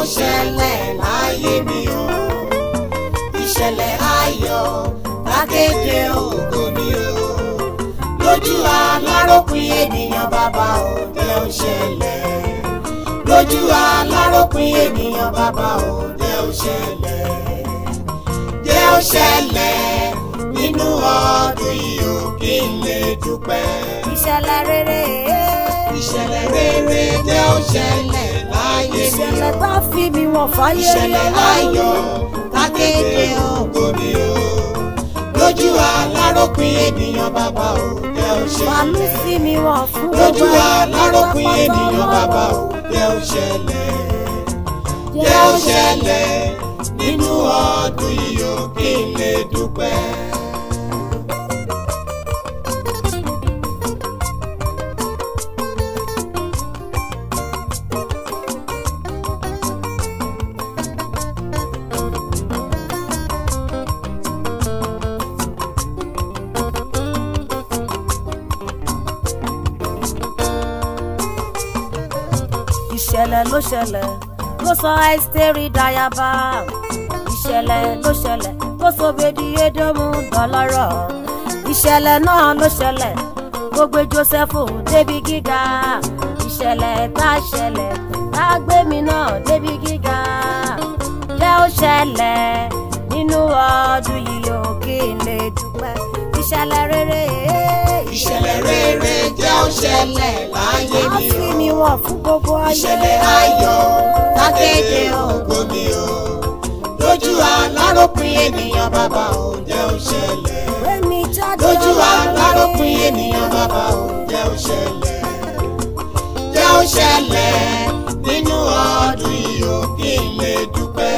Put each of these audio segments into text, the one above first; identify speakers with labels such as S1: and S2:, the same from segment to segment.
S1: ṣẹlẹ̀ láyé mi o ìṣẹ̀lẹ̀ ayọ̀ lákéde ògo mi o lójú aláròpin ènìyàn bàbá o jẹ́ ó ṣẹlẹ̀ lójú aláròpin ènìyàn bàbá o jẹ́ ó ṣẹlẹ̀ jẹ́ ó ṣẹlẹ̀ nínú ọdún yìí o kí n lè dúpẹ́
S2: ìṣẹ̀lẹ̀ rere
S1: ìṣẹ̀lẹ̀ rere jẹ́ ó ṣẹlẹ̀ láyé mi
S2: ìṣẹ̀lẹ̀
S1: o
S2: tá a fi mi wọ̀n fáyé rí
S1: ìṣẹ̀lẹ̀ ayọ̀ lákéde ògo mi o lójú aláròpin ènìyàn bàbá o jẹ́ ó
S2: fàánú
S1: ṣẹlẹ̀
S2: sí mi wọ̀n fún
S1: lójú
S2: gbogbo ayé
S1: aláròpin
S2: pátápátá
S1: ènìyàn bàbá o jẹ́ ó ṣẹlẹ̀ jẹ́ ó ṣẹlẹ̀ nínú ọdún yìí o kí n lè dúpẹ́.
S2: ìṣẹ̀lẹ̀ ló ṣẹlẹ̀ ló sọ ẹ́sítérì dayaba ìṣẹ̀lẹ̀ ló ṣẹlẹ̀ ló sọ bèdí édómù dọlọ́rọ̀ ìṣẹ̀lẹ̀ náà ló ṣẹlẹ̀ ló gbé jósẹ́fù débi gíga ìṣẹ̀lẹ̀ tá a ṣẹlẹ̀ tá a gbé mi náà débi gíga jẹ́ ó ṣẹlẹ̀ nínú ọdún yìí ó kí n lè dúpẹ́ ìṣẹ̀lẹ̀ rere
S1: ìṣẹ̀lẹ̀ rere jẹ́ ó ṣẹlẹ̀ láyé
S2: á
S1: mi
S2: fi
S1: o.
S2: mi wọ̀n fún gbogbo ayé
S1: ìṣẹ̀lẹ̀ ayọ̀ lákéde ògo mi o lójú aláròpin ènìyàn bàbá ò jẹ́ ó ṣẹlẹ̀
S2: Gbémi jáde
S1: lójú
S2: Ọlọ́run
S1: aláròpin
S2: rere.
S1: ènìyàn bàbá ò jẹ́ ó ṣẹlẹ̀ jẹ́ ó ṣẹlẹ̀ nínú ọdún yìí o kí n lè dúpẹ́.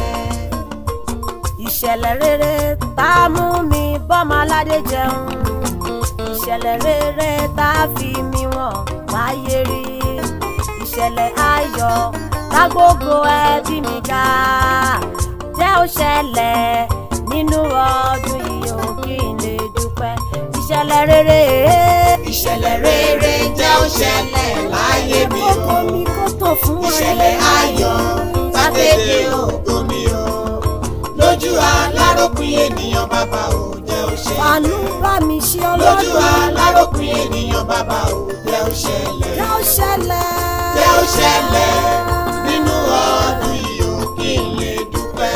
S2: ìṣẹ̀lẹ̀ rere tá a mú mi bọ́mọ aládé jẹun ìṣẹ̀lẹ̀ rere tá a fi mi wọ̀n máyé rí ìṣẹ̀lẹ̀ ayọ̀ tá gbogbo ẹbí mi ga jẹ́ ó ṣẹlẹ̀ nínú ọdún yìí ó kí n lè dúpẹ́ ìṣẹ̀lẹ̀ rere
S1: ìṣẹ̀lẹ̀ rere jẹ́ ó ṣẹlẹ̀ láyé mi o.
S2: kókó mi kó tó fún wa
S1: ìṣẹ̀lẹ̀ ayọ̀ lákéde ògo mi o lójú aláròpin ènìyàn bàbá ò jẹ́ ó
S2: àánú
S1: ṣẹlẹ̀
S2: bá mi ṣe
S1: lójú
S2: ọlọ́dún
S1: aláròpin ènìyàn bàbá ò jẹ́ ó ṣẹlẹ̀
S2: jẹ́ ó ṣẹlẹ̀
S1: jẹ́ ó ṣẹlẹ̀ nínú ọdún yìí o kí n lè dúpẹ́.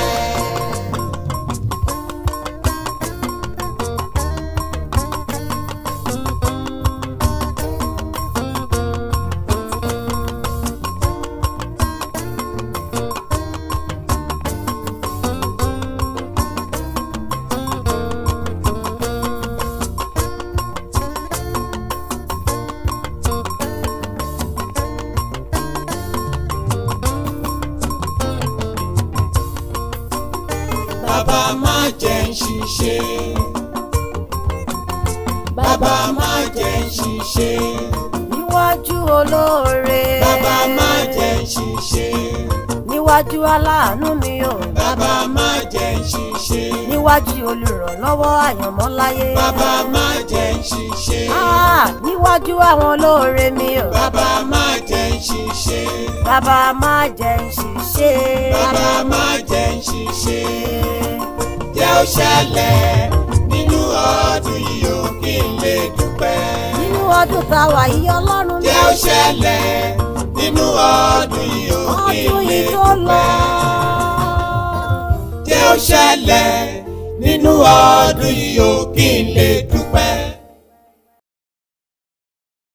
S1: bàbá má jẹ́ ń ṣiṣẹ́ bàbá má jẹ́ ń ṣiṣẹ́
S2: níwájú olóore
S1: bàbá má jẹ́ ń ṣiṣẹ́
S2: níwájú aláàánú mi ò
S1: bàbá má jẹ́ ń ṣiṣẹ́
S2: níwájú olùrànlọ́wọ́ àyànmọ́láyé
S1: bàbá má jẹ́ ń ṣiṣẹ́
S2: Ah, níwájú àwọn olóore mi ò
S1: bàbá má jẹ́ ń ṣiṣẹ́
S2: bàbá má jẹ́ ń ṣiṣẹ́
S1: bàbá má jẹ́ ń ṣiṣẹ́ jẹ́ ó ṣẹlẹ̀ nínú ọdún yìí o kí n lè dúpẹ́.
S2: nínú ọdún tá a wà yìí ọlọ́run mi
S1: jẹ́ ó ṣẹlẹ̀ nínú ọdún yìí o kí n
S2: ọdún
S1: lè
S2: yìí tó lọ
S1: dúpẹ́. jẹ́ ó ṣẹlẹ̀ nínú ọdún yìí o kí n lè dúpẹ́.